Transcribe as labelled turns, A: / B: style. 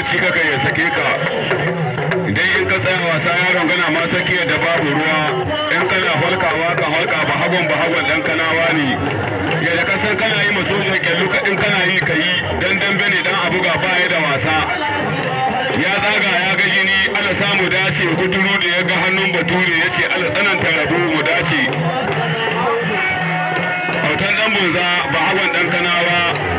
A: bacci kaka ya sake ka idan in ka tsaya wasa yaron gana ma sake da babu ruwa in kana holkawa ka holka ba hagon ba hagon dan kanawa ne yadda ka san kana yi maso da kyallu ka in kana yi ka yi dan dambe ne dan abu ga baya da wasa ya zaga ya ga jini ala samu dace kuturu da ya ga hannun bature ya ce ala tsananta rabu mu dace autan dan bunza ba hagon dan kanawa